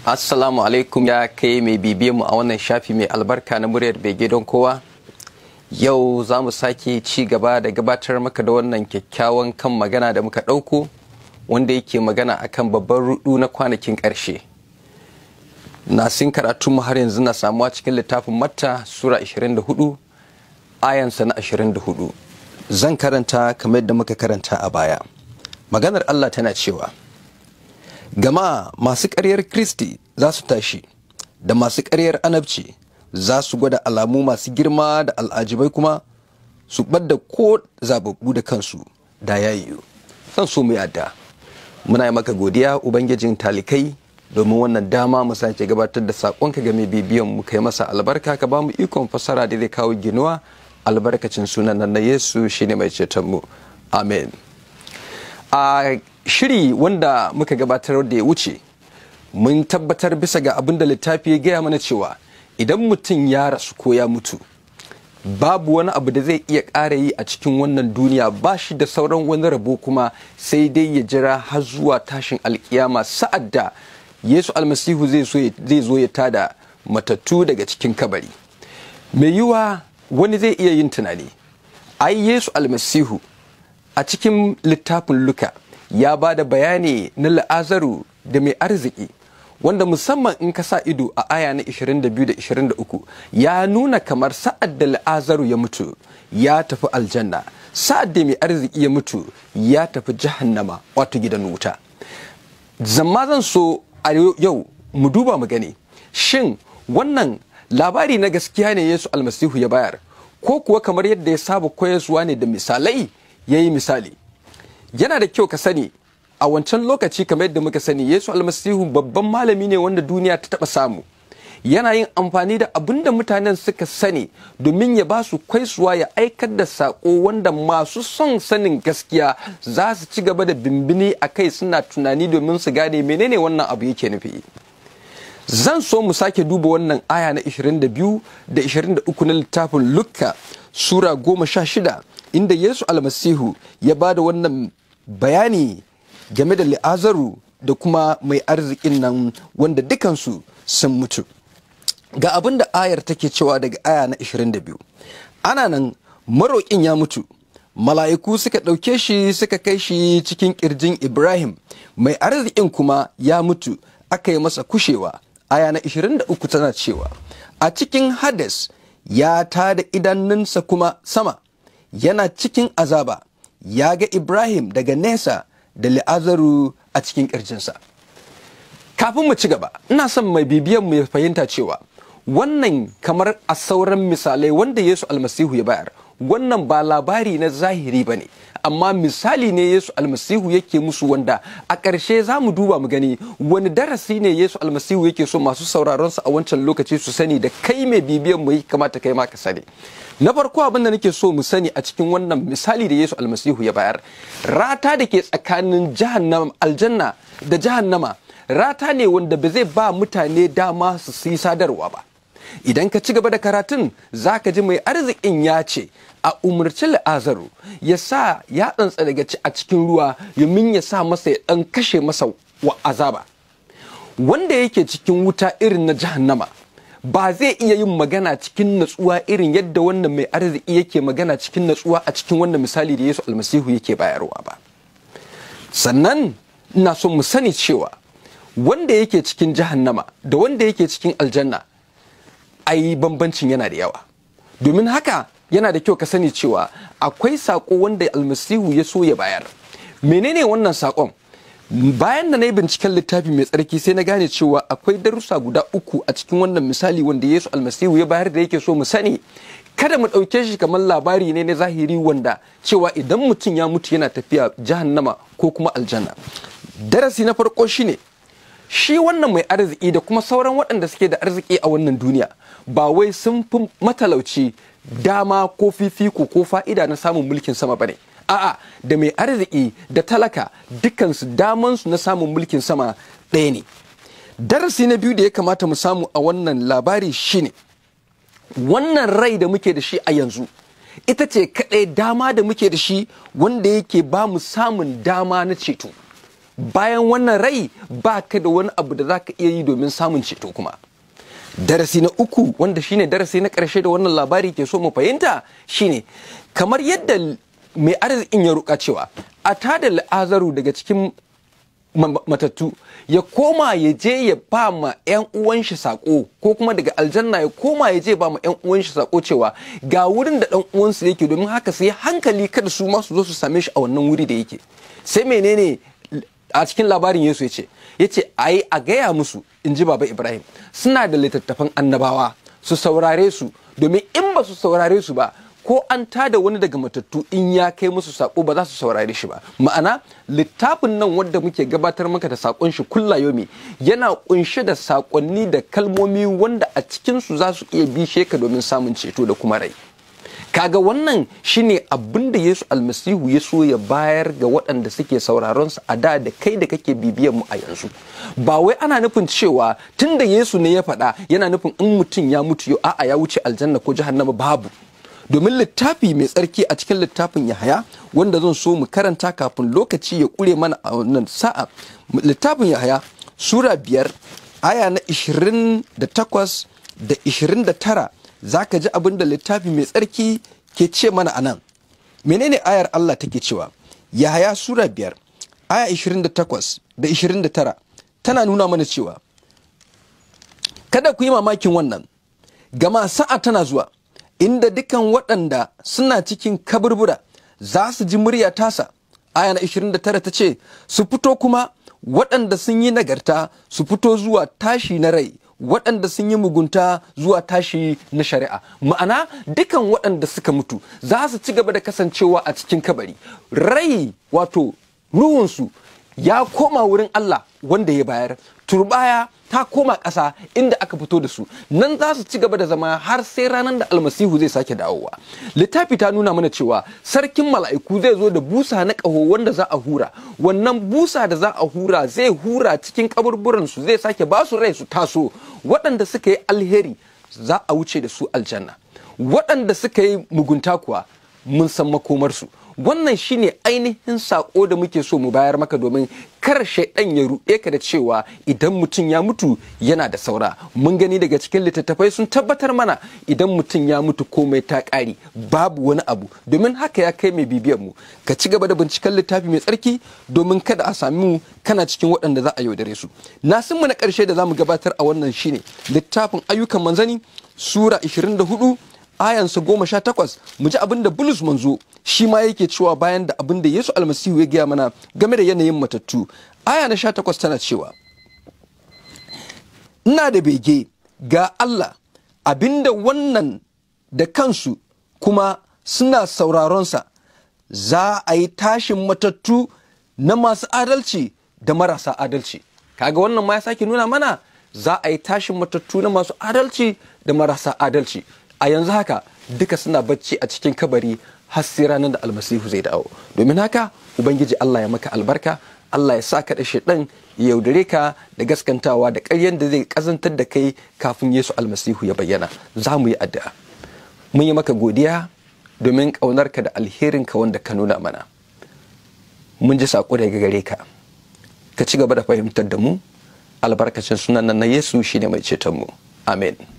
Assalamu alaikum ya kai mai bibiye mu a wannan shafi mai albarka na muryar bege don kowa. Yau za mu sake ci gaba da gabatar maka da wannan kyakkyawan kan magana da muka ɗauko wanda yake magana akan babban rudu na kwanakin ƙarshe. Nasin karatu mu har yanzu na samuwa cikin littafin Matta Sura 24 ayansa na 24. Zan karanta kamar yadda muka karanta a baya. Maganar Allah tana cewa. gama masu ƙaryar kristi za su tashi da masu ƙaryar anabci za su gwada alamu masu girma da al'ajibai kuma su ɓadda ko zababbu da kansu da ya yiwu zan so mu yadda muna yi maka godiya ubangijin talikai domin wannan dama mu sake gabatar da saƙonka ga mai bibiyan mu kai masa albarka ka ba mu ikon fasara da zai kawo ginuwa albarkacin sunan nan na yesu shine mai ceton mu amen a shiri wanda muka gabatar da ya wuce mun tabbatar bisa ga abin da littafi ya gaya mana cewa idan mutum ya rasu ko ya mutu babu wani abu da zai iya ƙara yi a cikin wannan duniya ba shi da sauran wani rabo kuma sai dai ya jira har zuwa tashin alkiyama sa'ad da yesu almasihu zai zo ya tada matattu daga cikin kabari mai yiwa wani zai iya yin tunani ai yesu almasihu a cikin littafin luka ya ba da bayani na la'azaru da mai arziki wanda musamman in ka sa ido a aya na 22 da 23 ya nuna kamar sa'ad da la'azaru ya mutu ya tafi aljanna sa'ad da mai arziki ya mutu ya tafi jahannama wato gidan wuta zama zan so a yau mu duba mu gani shin wannan labari na gaskiya ne yesu almasihu ya bayar ko kuwa kamar yadda ya saba koyarwa ne da misalai ya yi misali yana da kyau ka sani a wancan lokaci kamar yadda muka sani yesu almasihu babban malami ne wanda duniya ta taba samu yana yin amfani da abin da mutanen suka sani domin ya ba su kwaisuwa ya aikar da saƙo wanda masu son sanin gaskiya za su ci gaba da bimbini a kai suna tunani domin su gane menene wannan abu yake nufi zan so mu sake duba wannan aya na 22 da 23 na littafin lukka sura 16 inda yesu almasihu ya ba da wannan bayani game da li'azaru da kuma mai arzikin nan wanda dukansu sun mutu ga abin da ayar take cewa daga aya na 22 ana nan maroƙin ya mutu mala'iku suka ɗauke shi suka kai shi cikin ƙirjin ibrahim mai arzikin kuma ya mutu aka yi masa kushewa aya na 23 tana cewa a cikin hades ya tada idanunsa kuma sama yana cikin azaba ya ga Ibrahim daga nesa da li'azaru a cikin ƙirjinsa. Kafin mu ci gaba, ina son mai bibiyan mu ya fahimta cewa wannan kamar a sauran misalai wanda Yesu almasihu ya bayar, wannan ba labari na zahiri ba ne, amma misali ne Yesu almasihu yake musu wanda a ƙarshe za mu duba mu gani wani darasi ne Yesu almasihu yake so masu sauraronsa a wancan lokaci su sani da kai mai bibiyan mu ya kamata kai ma ka sani. na farko abin da nake so mu sani a cikin wannan misali da Yesu almasihu ya bayar rata da ke tsakanin jahannama aljanna da jahannama rata ne wanda ba zai ba mutane dama su yi sadarwa ba idan ka ci gaba da karatun za ka ji mai arzikin ya ce a umarci la'azaru ya sa ya tsantsa daga a cikin ruwa yamin ya sa masa ya dan kashe masa wa azaba wanda yake cikin wuta irin na jahannama ba zai iya yin magana cikin natsuwa irin yadda wannan mai arziki yake magana cikin natsuwa a cikin wannan misali da Yesu almasihu yake bayarwa ba sannan ina so mu sani cewa wanda yake cikin jahannama da wanda yake cikin aljanna ai bambancin yana da yawa domin haka yana da kyau ka sani cewa akwai saƙo wanda almasihu ya so ya bayar menene wannan saƙon bayan da na yi binciken littafi mai tsarki sai na gane cewa akwai darussa guda uku a cikin wannan misali wanda yesu almasihu ya bayar da yake so mu sani kada mu ɗauke shi kamar labari ne na zahiri wanda cewa idan mutum ya mutu yana tafiya jahannama ko kuma aljanna darasi na farko shine shi wannan mai arziki da kuma sauran waɗanda suke da arziki a wannan duniya ba wai sun fi matalauci dama ko fifiko ko fa'ida na samun mulkin sama bane a'a da mai arziki da talaka dukansu damansu na samun mulkin sama ɗaya ne darasi na biyu da ya kamata mu samu a wannan labari shine wannan rai da muke da shi a yanzu ita ce kaɗai dama da muke da shi wanda yake ba mu samun dama na ceto bayan wannan rai ba ka da wani abu da za ka iya yi domin samun ceto kuma darasi na uku wanda shine darasi na ƙarshe da wannan labari ke so mu fahimta shine kamar yadda mai arzikin ya ruka cewa a tada la'azaru daga cikin matattu ya koma ya je ya ba ma 'yan uwan shi sako ko kuma daga aljanna ya koma ya je ba ma 'yan uwan shi sako cewa ga wurin da dan uwansu yake domin haka sai hankali kada su ma su zo su same shi a wannan wuri da yake sai menene a cikin labarin Yesu ya ce ya ce ai a gaya musu in ji baba Ibrahim suna da littattafan annabawa su saurare su domin in ba su saurare su ba ko an tada wani daga matattu in ya kai musu sako ba za su saurare shi ba ma'ana littafin nan wanda muke gabatar maka da sakon shi kulla yomi yana kunshe da sakonni da kalmomi wanda a cikinsu za su iya bishe ka domin samun ceto da kuma rai kaga wannan shine abin da Yesu almasihu ya so ya bayar ga waɗanda suke sauraron sa a da da kai da kake bibiyan mu a yanzu ba wai ana nufin cewa tunda Yesu ne ya faɗa yana nufin in mutum ya mutu yau a'a ya wuce aljanna ko jahannama babu domin littafi mai tsarki a cikin littafin Yahaya wanda zan so mu karanta kafin lokaci ya kure mana a wannan sa'a littafin Yahaya sura biyar aya na 28 da 29 za ka ji abin da littafi mai tsarki ke ce mana a nan menene ayar Allah take cewa Yahaya sura biyar aya 28 da 29 tana nuna mana cewa kada ku yi mamakin wannan gama sa'a tana zuwa inda dukan waɗanda suna cikin kaburbura za su ji murya tasa aya na 29 ta ce su fito kuma waɗanda sun yi nagarta su fito zuwa tashi na rai waɗanda sun yi mugunta zuwa tashi na shari'a ma'ana dukan waɗanda suka mutu za su ci gaba da kasancewa a cikin kabari rai wato ruhunsu ya koma wurin Allah wanda ya bayar turbaya ta koma ƙasa inda aka fito da su nan za su ci gaba da zama har sai ranar da almasihu zai sake dawowa littafi ta nuna mana cewa sarkin mala'iku zai zo da busa na ƙaho wanda za a hura wannan busa da za a hura zai hura cikin kaburburan su zai sake ba su rai su taso waɗanda suka yi alheri za a wuce da su aljanna waɗanda suka yi mugunta kuwa mun san makomarsu wannan shine ainihin sako da muke so mu bayar maka domin kar shaidan ya ruɗe ka da cewa idan mutum ya mutu yana da saura mun gani daga cikin littattafai sun tabbatar mana idan mutum ya mutu komai ta ƙari babu wani abu domin haka ya kai mai bibiyan mu ka ci gaba da binciken littafi mai tsarki domin kada a sami mu kana cikin waɗanda za a yaudare su nasin mu na ƙarshe da za mu gabatar a wannan shine littafin ayyukan manzani sura 24 ayansa goma sha takwas mu ji abin da bulus manzo shi ma yake cewa bayan da abin da yesu almasihu ya gaya mana game da yanayin matattu aya na sha takwas tana cewa ina da bege ga allah abinda wannan da kansu kuma suna sauraronsa za a yi tashin matattu na masu adalci da marasa adalci kaga wannan ma ya sake nuna mana za a yi tashin matattu na masu adalci da marasa adalci a yanzu haka duka suna bacci a cikin kabari har sai ranar da almasihu zai dawo domin haka ubangiji Allah ya maka albarka Allah ya sa ka da shaidan ya yaudare ka da gaskantawa da ƙaryan da zai kazantar da kai kafin Yesu almasihu ya bayyana za mu yi addu'a mun yi maka godiya domin ƙaunarka da alherinka wanda ka nuna mana mun ji saƙo daga gare ka ka ci gaba da fahimtar da mu albarkacin sunan nan na Yesu shine mai ceton mu amen